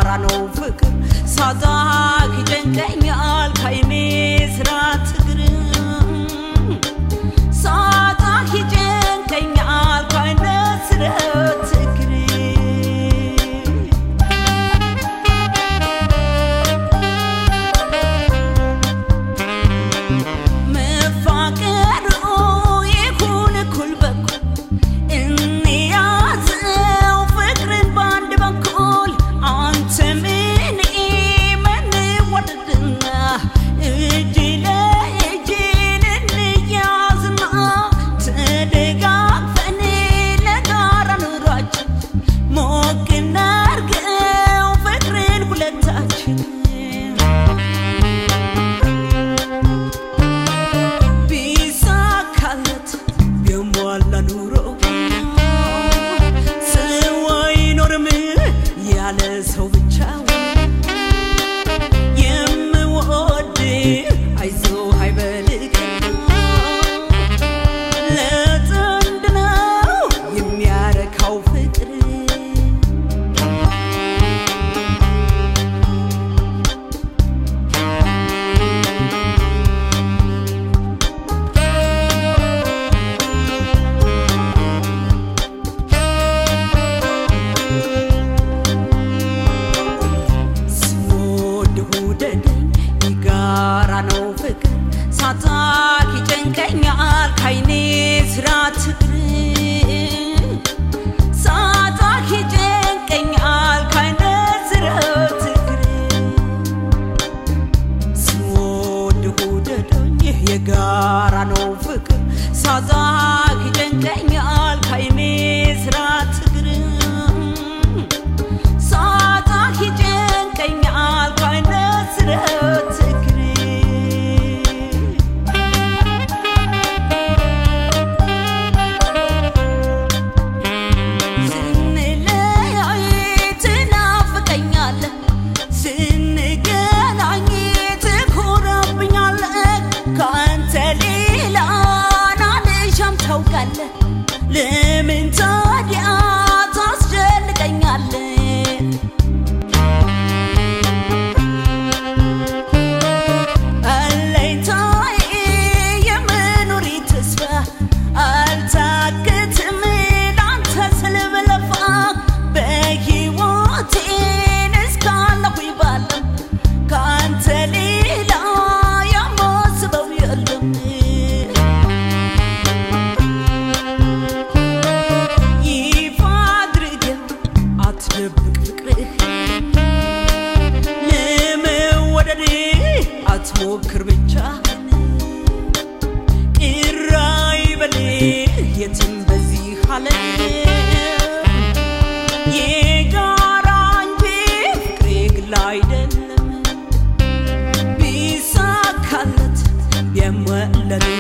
የጋራ ነው ፍቅር ሳዛክ ይጨንቀኛል ካይኔ ስራት እግር ሳዛክ ይጨንቀኛል ካይነ ስረት እግር መፋቀሩ ይሁን እኩል በኩል እንያዘው ፍቅርን በአንድ በኩል አንተ ምን መንወደድና እጅ ለእጅ እንያዝና ተደጋግፈን ለጋራ ኑሯችን ሞቅ እናርገው ፍቅርን ሁለታችን ቢሳካለት የሟላ ኑሮ ሰው አይኖርም ያለ ሰው ብቻውን የምወድ አይዞ አይበልቅ ለጥንድ ነው የሚያረካው ፍቅር ስወድ ውደደኝ የጋራ ነው ፍቅር ሳታክ ይጨንቀኛል ካይኔ ስራት እግር ሳታክ ይጨንቀኛል ካይነ ስራት እግር ስወድ ውደደኝ የጋራ ነው ፍቅር ሳታክ ይጨንቀኛል ካይኔ ስራት እግር ሳታክ ይጨንቀኛል ካይነ ስረት እግር ስንለያይ ትናፍቀኛለህ ስንገናኝ ትኮራብኛለህ ከአንተ ሌላ ናልሻም ታውቃለህ ለምን ታዲያ ታስጨንቀኛለህ አለኝታዬ የመኖሬ ተስፋ አልታክትም ላንተ ስል ብለፋ በሕይወቴን እስካለሁ ባለም ከአንተ ሌላ የማስበው የለም ይፋ አድርገህ አትደብቅ ፍቅርህ ለመወደድ አትሞክር ብቻህን ቅር አይበልህ የትም በዚህ ዓለም የጋራ እንጂ ፍቅሬ ግል አይደለም ቢሳካለት የመለኔ